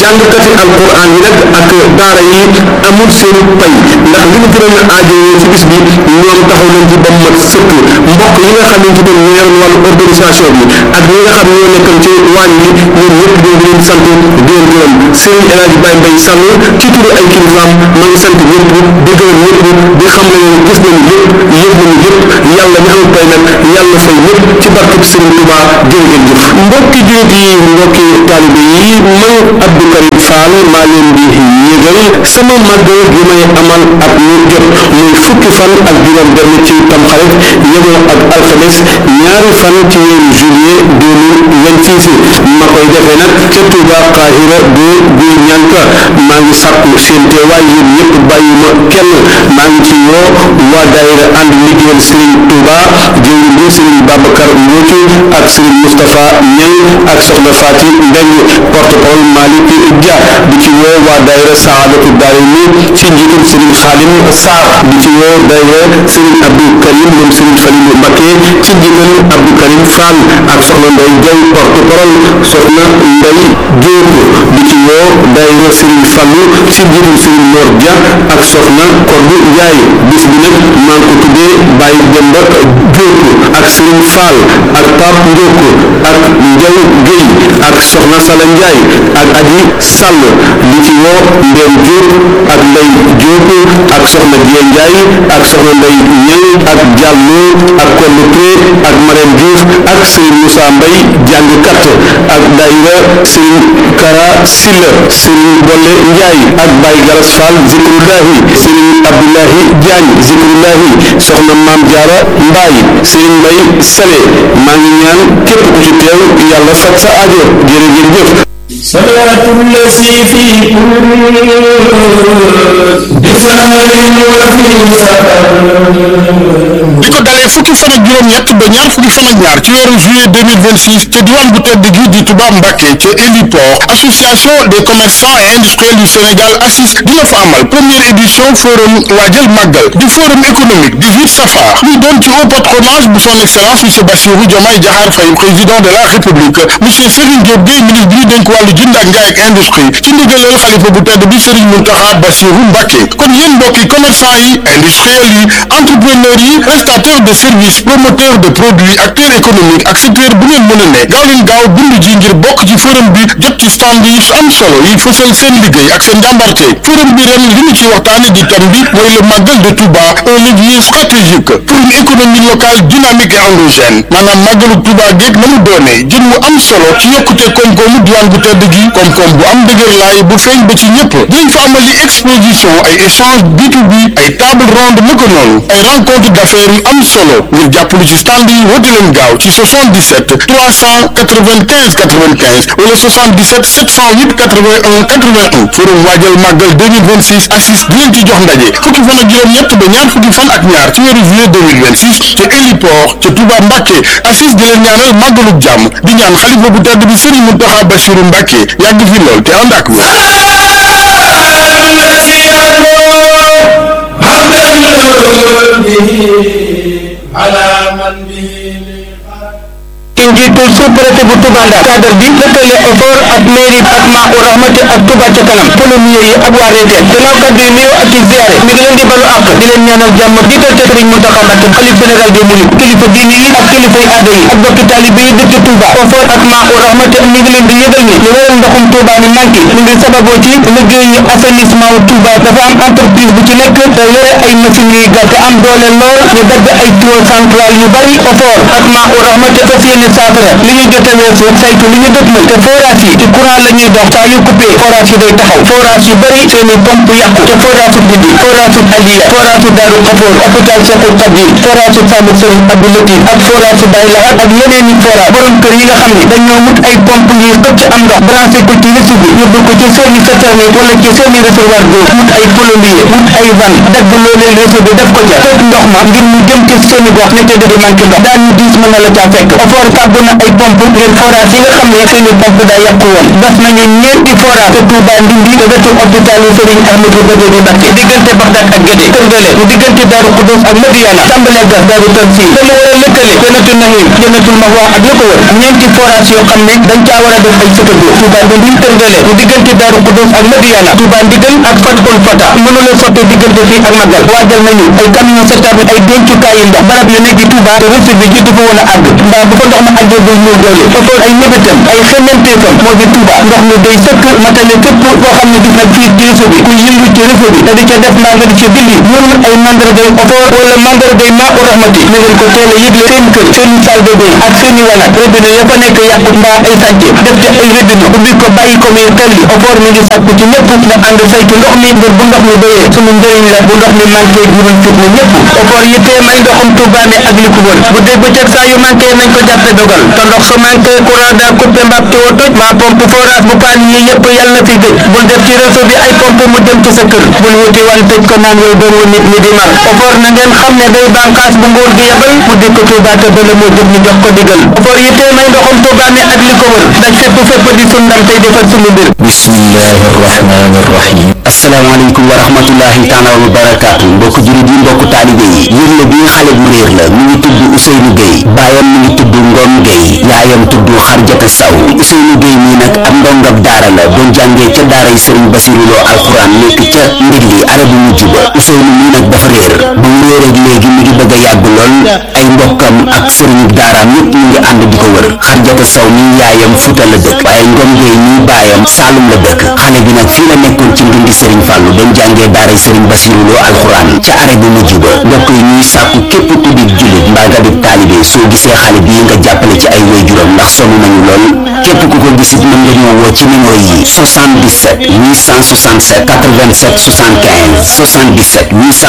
jàngkati alquran yi nag ak daara yi amul seen pay ndax li ñu gënoon a aajowoo ci bis bi ñoom taxaw nañ ci ba mu mat sëkk mbokk yi nga xamante ni ñoo yoroon wàllu organisation bi ak ñi nga xam ñoo nekkoon ci waañ bi ñoom ñëpp ñoo ngi leen sant di leen gërëm Serigne El Hadj Baye Mbaye Sall ci turu ay kilifaam maa ngi sant ñëpp di gërëm ñëpp di xam ne leen gis nañu lépp yëg nañu lépp yàlla mi am pay nag yàlla fay lépp ci barkeb Serigne Touba jërë ngeen jëf mbokki jullit yi mbokki taalibe yi man Abdou Karim Fall maa leen di yëgal sama màggal gi may amal at mu jot muy fukki fan ak juróom benn ci tamxarit yemoo ak alxames ñaari fan ci weeru juillet 2026 ma koy defee nag ca Touba Qahira bu bu ñanka maa ngi sàkku seen teewaay yéen ñëpp bàyyi ma kenn maa ngi ci woo waa daayira ànd liggéeyal Serigne Touba jëwriñ bi Serigne Babacar Mboocu ak Serigne Moustapha Niang ak Soxna Fati Mbeng porte-parole Malick Dia di ci woo waa daayira Saadatu Daarayni ci njiitul Serigne Khadim Sarr di ci woo daayira Serigne Abdou Karim moom Serigne Falilou Mbacké ci njiital Abdou Karim Fall ak Soxna Ndey Jaw porte-parole Soxna Ndey Diop di ci woo daayira Serigne Fallou ci njiitul Serigne Mor Dia ak Soxna Kordu Njaay bis bi nag maa ngi ko tuddee Baye Demba Diop ak Serigne Fall ak Pape Ndiok ak Njaw Guèye ak Soxna Sala Njaay ak Aji Sall di ci woo Ndem Diop ak Ndey Diop ak Soxna Dieng Njaay ak Soxna Ndey Ñëw ak Diallo ak Kollu Touré ak Marème Diouf ak Serigne Moussa Mbaye jàngkat ak daayira Serigne Kara Silla Serigne Bolle Njaay ak Baye Galas Fall Zikrullahi Serigne Abdoulahi Diagne Zikrullahi Soxna Maam Jaara Mbaay Serigne Mbay Sale maa ngi ñaan képp ku ci teew yàlla faj sa aajo jërë ngeen jëf صلاة الذي في كل بسهر وفي سفر li ko dalee fukki fan ak juróom-ñett ba ñaar fukki fan ak ñaar ci weeru juillet 2026 te diwaan bu tedd gi di Touba Mbacké ca héliport association des commerçants et industriels du Sénégal ACIS dina fa amal première édition forum waajal màggal di forum économique 18 safar muy doon ci haut patronage bu son excellence monsieur Bassirou Diomaye Diakhar Faye président de la république monsieur Serigne Diop Gueye ministre bi ñu dénk wàllu jënd ak njaay ak industrie ci ndigalal xalifa bu tedd bi Serigne Mountakha Bassirou Mbacké kon yéen mbokki commerçant yi industriels yi entrepreneurs yi prestataires de services promoteurs de produits acteurs économiques ak secteur bu ngeen mën a ne gaaw leen gaaw bindu ji ngir bokk ci forum bi jot ci stand yi am solo yi fësal seen liggéey ak seen njàmbarte forum bi ren li ñu ci waxtaane di thème bi mooy le Magal de Touba un levier stratégique pour une économie locale dynamique et endogène maanaam màggalu Touba géeg na mu doonee jën mu am solo ci yokkute koom-koomu diwaan bu tedd gi koom-koom bu am dëgër laay bu feeñ ba ci ñëpp dinañ fa amali exposition ay échange B2B ay table ronde naka noonu ay rencontre d'affaires yu am solo ngir jàppale ci stand yi woote leen gaaw ci 77 395 95 wala 77 708 81 81 forum waajal màggal 2026 assis di leen ci jox ndaje fukki fan ak juróom-ñett ba ñaar fukki fan ak ñaar ci weeru juillet 2026 ca héliport ca Touba Mbacké assis di leen ñaanal màggalub jàmm di ñaan xalifa bu tedd bi Serigne Mountakha Bassirou Mbacké yàgg fi lool te ànd ak wér. على من به ci njiitul sous-préfet bu Touba Ndar cadre bi lëkkale effort ak mairie ak maa u rahmati ak Touba ca kanam polomier yi ak waa reeteen gannaaw kaddu yi nuyoo ak i ziare mi ngi leen di balu àq di leen ñaanal jàmm jiital ca Sëriñ Mountakha Mbacké xalif général des mourides kilifa diine yi ak kilifa yi aada yi ak bokki taalibe yi dëkk Touba effort ak maa u rahmati mi ngi leen di yëgal ni li waral ndoxum Touba mi manqué mi ngi sababoo ci liggéeyu assainissement wu Touba dafa am entreprise bu ci nekk te yore ay machines yuy gàtt am doole lool ñu dagg ay tuyau central yu bari effort ak maa u rahmati fas yéene saafara li ñu jot a weesu saytu li ñu dëgmal te forage yi ci courant la ñuy dox saa yu coupé forage yi day taxaw forage yu bëri seen i pompe yàqu te forage yu Ndindi forage yu Aliya forage yu Daaru Xafoor hôpital Cheikhul Khadim forage yu Sàmm Sëriñ Abdou Latif ak forage yu Baye Lahat ak yeneen i forage borom kër yi nga xam ne dañoo mut ay pompe ngir xëcc am ndox branché ko ci réseau bi yóbbu ko ci seen i citerne wala ci seen i réservoir d'eau mut ay plombier mut ay van dagg loolee réseau bi def ko ca tëj ndox ma ngir mu jëm ci seen i gox ne te di manqué ndox daan ñu diis mën na la caa fekk yóbbu na ay pompe ngir forage yi nga xam ne seeni pompe daa yàqu woon gas nañu ñeenti forage te Touba Ndindi te wetu hôpital yi Serigne Ahmadou Badawi Mbacké diggante Bagdad ak Guédé Kërgële mu diggante Daaru Xudus ak Madiana tàmbalee gas Daaru Tansi te mu war a lëkkale Jannatul Nahim Jannatul Mahwa ak la ko wër ñeenti forage yoo xam ne dañ caa war a def ay sëtëgo Touba Ndindi Kërgële mu diggante Daaru Xudus ak Madiana Touba Ndigal ak Fatul Fata mënula sotte diggante fii ak Magal waajal nañu ay camion setab ay dencukaayu ndox barab yu nekk ci Touba te reçu bi jiitu fa woon a àgg mbaa bu ko ndox ma àggee day ñëw doole foofoon ay mébétam ay xemmenteefam moo di Touba ndox mi day sëkk matale képp koo xam ne gis na fii ci réseau bi ku yëngu ci réseau bi te di ca def mbaa nga di ca bindi ñun ay mandargay ofoor wala mandargay maa u rahmati ñu ngeen ko teel a yëgle seen kër seen salbe bi ak seen i wanag robinet ya fa nekk yàqu mbaa ay sànce def ca ay robinet ubbi ko bàyyi ko muy xel li ofoor mi ngi sàkku ci ñëpp nga ànd saytu ndox mi ngir bu ndox mi doyee suñu njëriñ la bu ndox mi manqué jural fit na ñëpp ofoor yittee may ndoxum Touba mi ak li ko wër bu dee bëccëg saa yu manqué nañ ko jàppe dogal te ndox su manqué courant daa coupé mbaa tuyau toj mbaa pompe forage bu paan yi yëpp yàlla na fi gëj bul def ci réseau bi ay pompe mu dem ci sa kër bul wuti wan tëj ko naan yow doomu nit ñi di mar ofoor na ngeen xam ne day bànqaas bu nguur gi yebal mu dikk Touba te bala moo jóg ñu jox ko digal ofoor yittee may ndoxum Touba mi ak li ko wër daj fépp fépp di sun ndam tey defal sunu mbir bismillahi rahmani rahim asalaamaaleykum wa rahmatullahi taala wa barakaatu mbokk jurit yi mbokk taalibe yi yër la bi xale bu réer la mu ngi tudd Ousseynou Gueye baayam mu ngi tudd Ngom Gueye yaayam tudd Xarjata Saw Ousseynou Gueye mii nag ab ndongab daara la doon jàngee ca daaray Serigne Bassirou Lo alxuraan nekk ca ndigli arabu mujj ba Ousseynou mii nag dafa réer ba mu réer ak léegi mi ngi bëgg a yàgg lool ay mbokkam ak sëriñu daaraam yépp ñu ngi ànd di ko wër Xarjata Saw mii yaayam Fuuta la dëkk waaye Ngom Gueye mii baayam Saalum la dëkk xale bi nag fii la nekkoon ci ndindi Serigne Fallou doon jàngee daaray Serigne Bassirou Lo alxuraan ca arabu mujj ba mbokk yi ñuy sàkku képp ku di jullit mbaa nga di taalibe soo gisee xale bii nga jàppale ci ay waajuram ndax sonn nañu lool képp ku ko gisit mën nga ñoo woo ci numéro yi 77 867 87 75 77